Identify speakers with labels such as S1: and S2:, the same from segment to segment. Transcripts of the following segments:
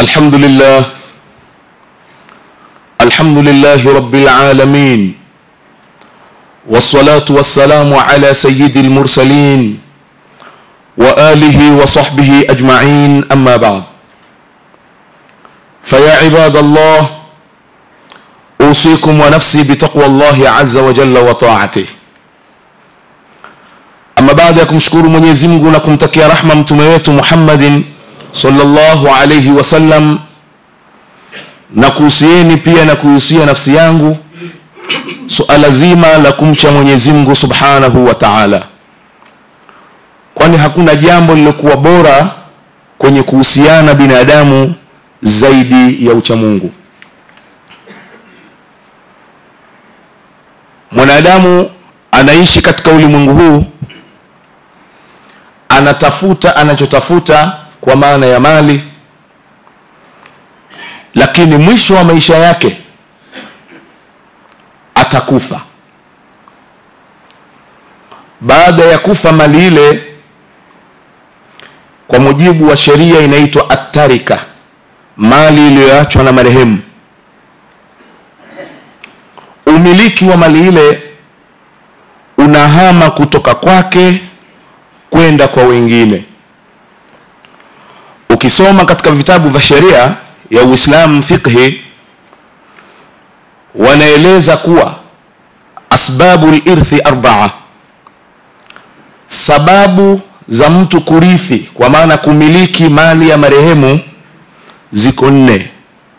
S1: الحمد لله الحمد لله رب العالمين والصلاة والسلام على سيد المرسلين وآله وصحبه أجمعين أما بعد فيا عباد الله أوصيكم ونفسي بتقوى الله عز وجل وطاعته ama baada ya kumshukuru mwenyezi mungu na kumtakia rahma mtume wetu muhammadin sallallahu alaihi wasallam na kuhusieni pia na kuhusia nafsi yangu suala zima la kumcha mwenyezi mungu subhanahu wa taala kwani hakuna jambo lilokuwa bora kwenye kuhusiana binadamu zaidi ya uchamungu mwanadamu anaishi katika ulimwengu huu anatafuta anachotafuta kwa maana ya mali lakini mwisho wa maisha yake atakufa baada ya kufa mali ile kwa mujibu wa sheria inaitwa attarika mali iliyoachwa na marehemu umiliki wa mali ile unahama kutoka kwake kwenda kwa wengine ukisoma katika vitabu vya sheria ya uislamu fiqhi wanaeleza kuwa asbabu lirthi arbaa sababu za mtu kurithi kwa maana kumiliki mali ya marehemu ziko nne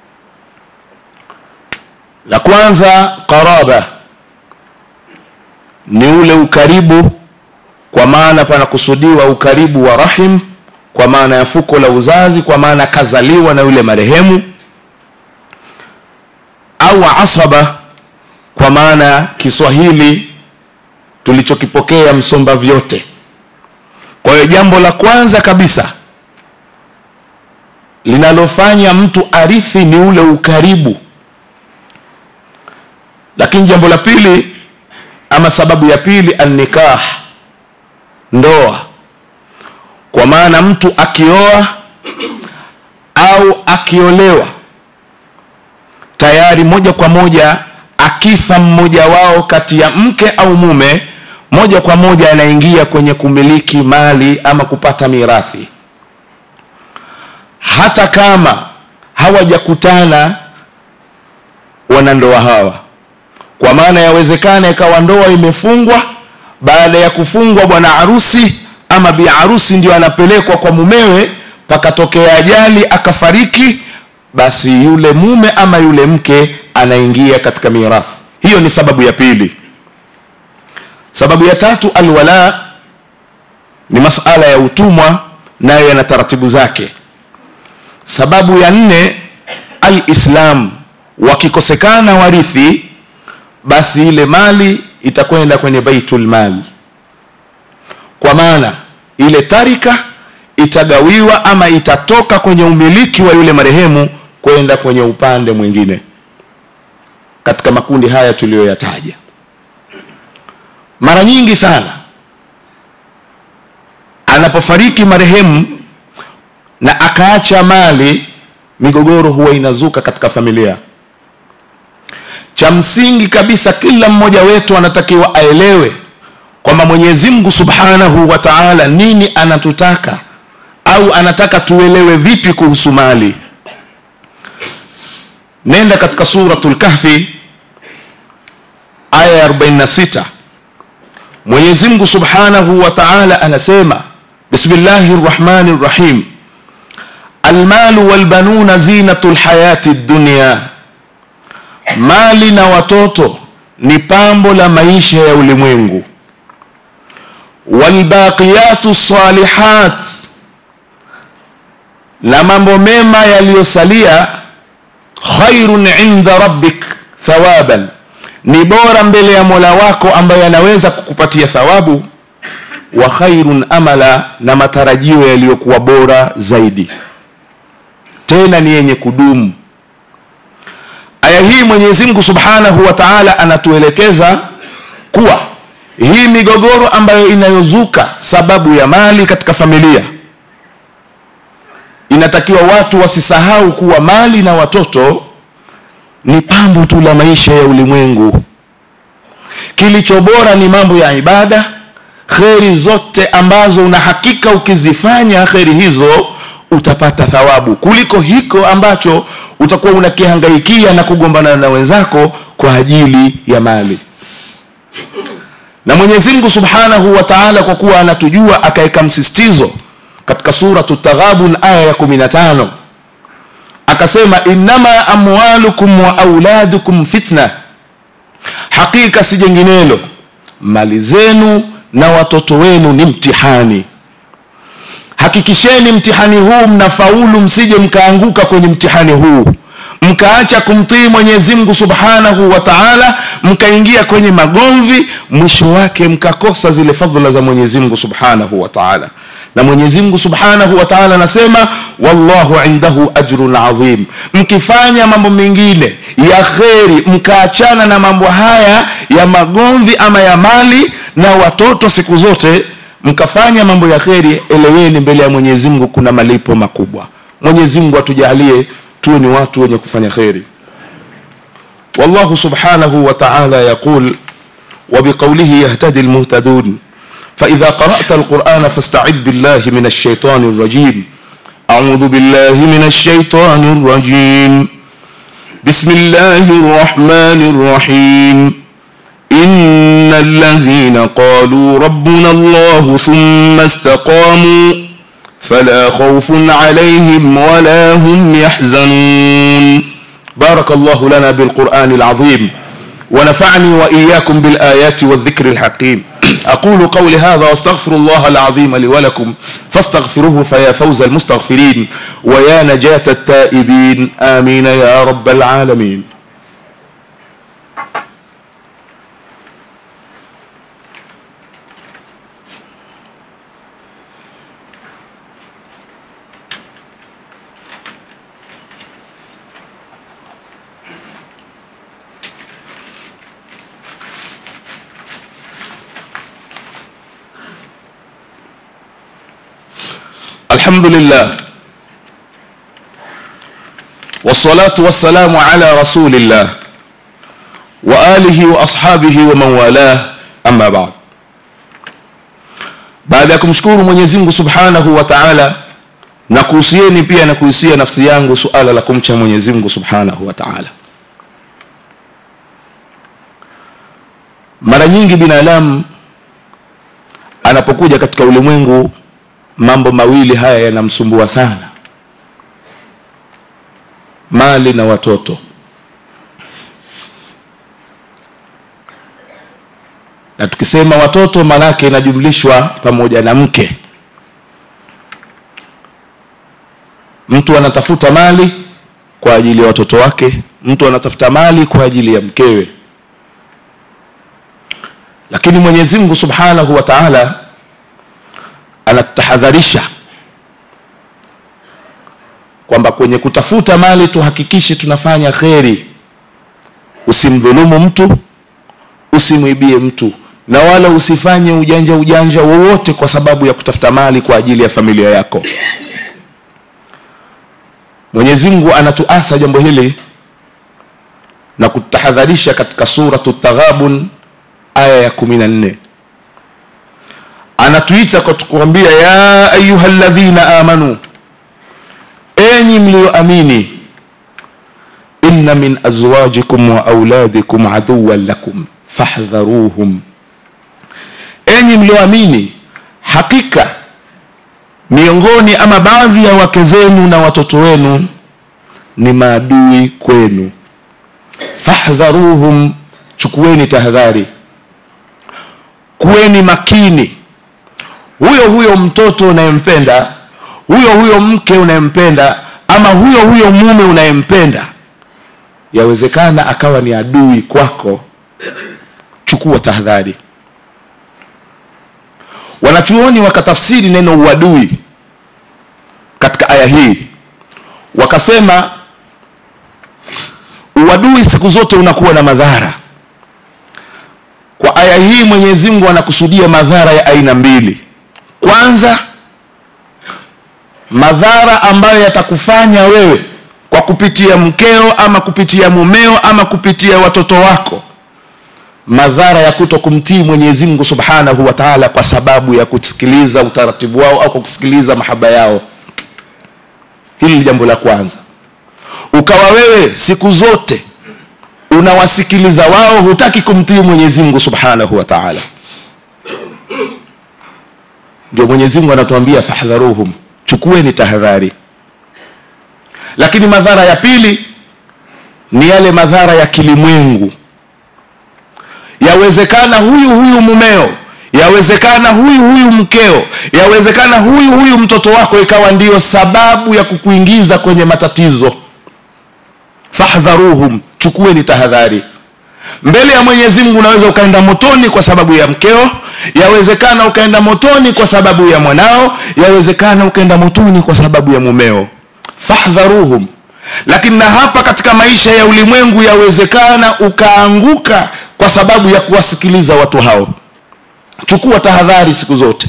S1: la kwanza qaraba ni ule ukaribu kwa maana panakusudiwa ukaribu wa rahim kwa maana ya fuko la uzazi kwa maana kazaliwa na yule marehemu au asaba kwa maana kiswahili tulichokipokea msomba vyote kwa hiyo jambo la kwanza kabisa linalofanya mtu arithi ni ule ukaribu lakini jambo la pili ama sababu ya pili annikah ndoa kwa maana mtu akioa au akiolewa tayari moja kwa moja akifa mmoja wao kati ya mke au mume moja kwa moja anaingia kwenye kumiliki mali ama kupata mirathi hata kama hawajakutana wanandoa hawa kwa maana yawezekana ikawa ndoa imefungwa baada ya kufungwa bwana harusi ama bi harusi ndio anapelekwa kwa mumewe pakatokea ajali akafariki basi yule mume ama yule mke anaingia katika mirathi hiyo ni sababu ya pili sababu ya tatu alwala ni masala ya utumwa nayo yana taratibu zake sababu ya nne alislam wakikosekana warithi basi ile mali itakwenda kwenye baitul mal kwa maana ile tarika itagawiwa ama itatoka kwenye umiliki wa yule marehemu kwenda kwenye upande mwingine katika makundi haya tuliyoyataja mara nyingi sana anapofariki marehemu na akaacha mali migogoro huwa inazuka katika familia cha msingi kabisa kila mmoja wetu anatakiwa aelewe kwamba mwenyezi mungu subhanahu wa taala nini anatutaka au anataka tuelewe vipi kuhusu mali nenda katika suratu lkahfi aya ya 46 mwenyezi mungu subhanahu wa taala anasema bismillahi rrahmani rrahim almalu walbanuna zinatu lhayati dunia mali na watoto ni pambo la maisha ya ulimwengu walbaqiyatu salihat na mambo mema yaliyosalia khairun inda rabbik thawaban ni bora mbele ya mola wako ambaye anaweza kukupatia thawabu wa khairun amala na matarajio yaliyokuwa bora zaidi tena ni yenye kudumu aya hii mwenyezi mungu subhanahu wa taala anatuelekeza kuwa hii migogoro ambayo inayozuka sababu ya mali katika familia inatakiwa watu wasisahau kuwa mali na watoto ni pambo tu la maisha ya ulimwengu kilicho bora ni mambo ya ibada kheri zote ambazo una hakika ukizifanya kheri hizo utapata thawabu kuliko hiko ambacho utakuwa unakihangaikia na kugombana na wenzako kwa ajili ya mali na mwenyezi mungu subhanahu wa taala kwa kuwa anatujua akaweka msisitizo katika suratu taghabun aya ya 15 akasema innama amwalukum wa auladukum fitna hakika si jenginelo mali zenu na watoto wenu ni mtihani hakikisheni mtihani huu mnafaulu msije mkaanguka kwenye mtihani huu mkaacha kumtii mwenyezi mungu subhanahu wa taala mkaingia kwenye magomvi mwisho wake mkakosa zile fadhila za mwenyezi mungu subhanahu wa taala na mwenyezi mungu subhanahu wa taala anasema wallahu indahu ajrun adhim mkifanya mambo mengine ya kheri mkaachana na mambo haya ya magomvi ama ya mali na watoto siku zote mkafanya mambo ya kheri eleweni mbele ya mwenyezi mungu kuna malipo makubwa mwenyezi mungu atujalie tuwe ni watu wenye kufanya kheri wallahu subhanahu wa taala yaqul وبقوله يهتدي المهتدون فإذا قرأت القرآن فاستعذ بالله من الشيطان الرجيم أعوذ بالله من الشيطان الرجيم بسم الله الرحمن الرحيم إن الذين قالوا ربنا الله ثم استقاموا فلا خوف عليهم ولا هم يحزنون بارك الله لنا بالقرآن العظيم ونفعني وإياكم بالآيات والذكر الحكيم أقول قولي هذا واستغفر الله العظيم لي ولكم فاستغفروه فيا فوز المستغفرين ويا نجاة التائبين آمين يا رب العالمين الحمد لله والصلاة والسلام على رسول الله وآله وأصحابه ومن والاه أما بعد baada ya kumshukuru mwenyezi mungu subhanahu wa taala na kuhusieni pia na kuhusia nafsi yangu suala la kumcha mwenyezi mungu subhanahu wa taala mara nyingi binadamu anapokuja katika ulimwengu mambo mawili haya yanamsumbua sana mali na watoto na tukisema watoto maanake inajumlishwa pamoja na mke mtu anatafuta mali kwa ajili ya watoto wake mtu anatafuta mali kwa ajili ya mkewe lakini mwenyezi mungu subhanahu wa taala anatahadharisha kwamba kwenye kutafuta mali tuhakikishe tunafanya kheri usimdhulumu mtu usimwibie mtu na wala usifanye ujanja ujanja wowote kwa sababu ya kutafuta mali kwa ajili ya familia yako mwenyezi mungu anatuasa jambo hili na kutahadharisha katika suratu taghabun aya ya kumi na nne anatuita kwa kuambia ya ayuha ladhina amanu enyi mlioamini inna min azwajikum wa auladikum aduwan lakum fahdharuhum enyi mlioamini hakika miongoni ama baadhi ya wake zenu na watoto wenu ni maadui kwenu fahdharuhum chukueni tahadhari kuweni makini huyo huyo mtoto unayempenda huyo huyo mke unayempenda ama huyo huyo mume unayempenda yawezekana akawa ni adui kwako chukua tahadhari wanachuoni wakatafsiri neno uadui katika aya hii wakasema uadui siku zote unakuwa na madhara kwa aya hii mwenyezi mungu anakusudia madhara ya aina mbili kwanza madhara ambayo yatakufanya wewe kwa kupitia mkeo ama kupitia mumeo ama kupitia watoto wako madhara ya kuto kumtii mwenyezi mungu subhanahu wa taala kwa sababu ya kusikiliza utaratibu wao au kwa kusikiliza mahaba yao hili ni jambo la kwanza ukawa wewe siku zote unawasikiliza wao hutaki kumtii mwenyezi mungu subhanahu wa taala ndio mwenyezi mungu anatuambia fahdharuhum chukueni tahadhari lakini madhara ya pili ni yale madhara ya kilimwengu yawezekana huyu huyu mumeo yawezekana huyu huyu mkeo yawezekana huyu huyu mtoto wako ikawa ndiyo sababu ya kukuingiza kwenye matatizo fahdharuhum chukueni tahadhari mbele ya mwenyezi mungu unaweza ukaenda motoni kwa sababu ya mkeo yawezekana ukaenda motoni kwa sababu ya mwanao yawezekana ukaenda motoni kwa sababu ya mumeo fahdharuhum lakini na hapa katika maisha ya ulimwengu yawezekana ukaanguka kwa sababu ya kuwasikiliza watu hao chukua tahadhari siku zote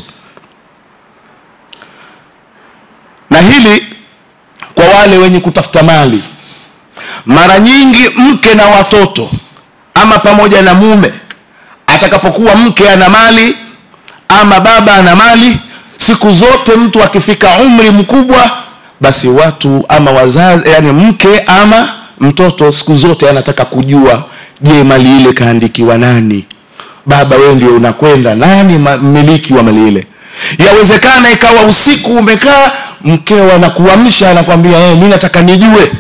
S1: na hili kwa wale wenye kutafuta mali mara nyingi mke na watoto ama pamoja na mume atakapokuwa mke ana mali ama baba ana mali siku zote mtu akifika umri mkubwa basi watu ama wazazi yani mke ama mtoto siku zote anataka kujua je mali ile kaandikiwa nani baba wewe ndio unakwenda nani mmiliki wa mali ile yawezekana ikawa usiku umekaa mkeo anakuamsha anakwambia hey, mi nataka nijue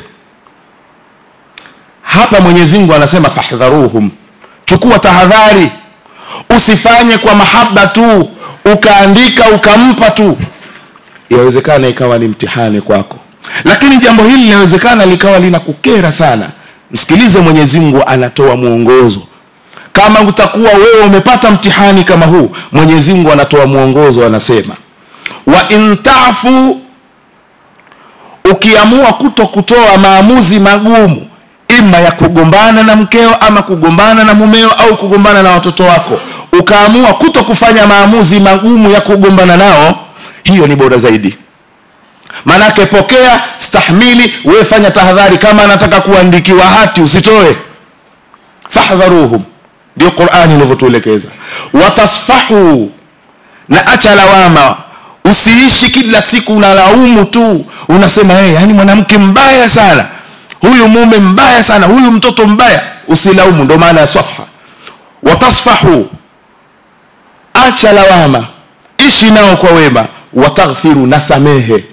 S1: hapa mwenyezi mungu anasema fahdharuhum chukua tahadhari usifanye kwa mahaba tu ukaandika ukampa tu yawezekana ikawa ni mtihani kwako lakini jambo hili linawezekana likawa linakukera sana msikilize mwenyezi mungu anatoa mwongozo kama utakuwa wewe umepata mtihani kama huu mwenyezi mungu anatoa mwongozo anasema wa intafu ukiamua kuto kutoa maamuzi magumu ima ya kugombana na mkeo ama kugombana na mumeo au kugombana na watoto wako ukaamua kuto kufanya maamuzi magumu ya kugombana nao hiyo ni bora zaidi manake pokea stahmili wewe fanya tahadhari kama anataka kuandikiwa hati usitoe fahdharuhum ndio qurani inavyotuelekeza watasfahu na acha lawama usiishi kila siku unalaumu tu unasema hey, yani mwanamke mbaya sana huyu mume mbaya sana huyu mtoto mbaya usilaumu ndo maana ya safha watasfahu acha lawama ishi nao kwa wema wataghfiru na samehe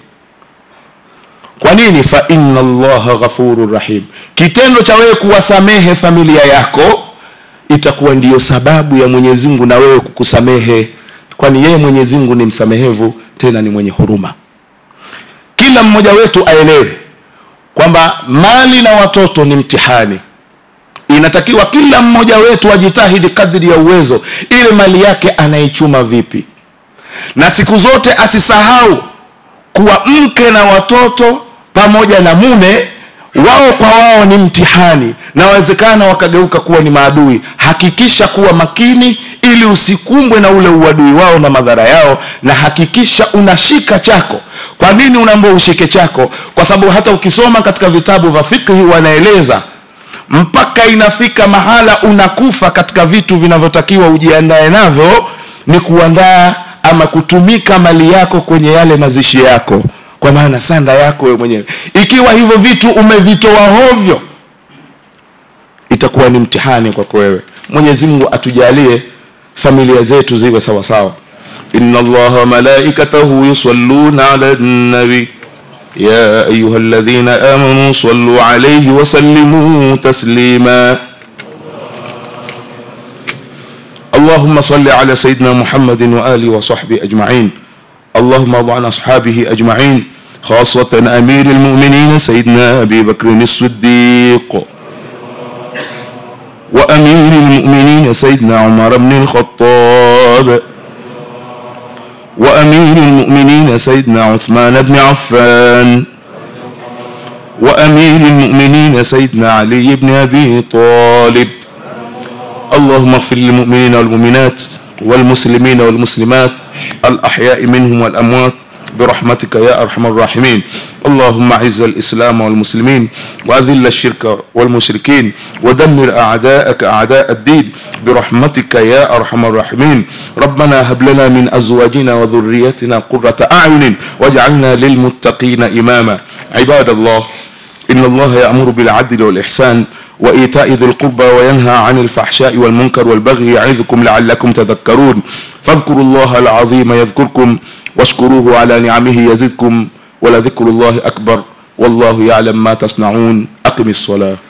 S1: kwa nini fa inna allaha ghafurur rahim kitendo cha wewe kuwasamehe familia yako itakuwa ndiyo sababu ya mwenyezi mungu na wewe kukusamehe kwani yeye mwenyezi mungu ni msamehevu tena ni mwenye huruma kila mmoja wetu aelewe kwamba mali na watoto ni mtihani inatakiwa kila mmoja wetu ajitahidi kadri ya uwezo ile mali yake anaichuma vipi na siku zote asisahau kuwa mke na watoto pamoja na mume wao kwa wao ni mtihani na wawezekana wakageuka kuwa ni maadui hakikisha kuwa makini ili usikumbwe na ule uadui wao na madhara yao na hakikisha unashika chako kwa nini unaambia ushike chako kwa sababu hata ukisoma katika vitabu vya fikhi wanaeleza mpaka inafika mahala unakufa katika vitu vinavyotakiwa ujiandae navyo ni kuandaa ama kutumika mali yako kwenye yale mazishi yako kwa maana sanda yako wewe mwenyewe ikiwa hivyo vitu umevitoa hovyo itakuwa ni mtihani kwako wewe mwenyezi mungu atujalie familia zetu ziwe sawa sawa inna allaha malaikatahu yusalluna ala nabi يا أيها الذين آمنوا صلوا عليه وسلموا تسليما اللهم صل على سيدنا محمد وآله وصحبه أجمعين اللهم ارض عن أصحابه أجمعين خاصة أمير المؤمنين سيدنا أبي بكر الصديق وأمير المؤمنين سيدنا عمر بن الخطاب وأمير المؤمنين سيدنا عثمان بن عفان وأمير المؤمنين سيدنا علي بن أبي طالب اللهم اغفر للمؤمنين والمؤمنات والمسلمين والمسلمات الأحياء منهم والأموات برحمتك يا أرحم الراحمين اللهم أعز الإسلام والمسلمين وأذل الشرك والمشركين ودمر أعداءك أعداء الدين برحمتك يا أرحم الراحمين ربنا هب لنا من أزواجنا وذريتنا قرة أعين واجعلنا للمتقين إماما عباد الله إن الله يأمر بالعدل والإحسان وإيتاء ذي القربى وينهى عن الفحشاء والمنكر والبغي يعظكم لعلكم تذكرون فاذكروا الله العظيم يذكركم واشكروه على نعمه يزدكم ولذكر الله أكبر والله يعلم ما تصنعون أقم الصلاة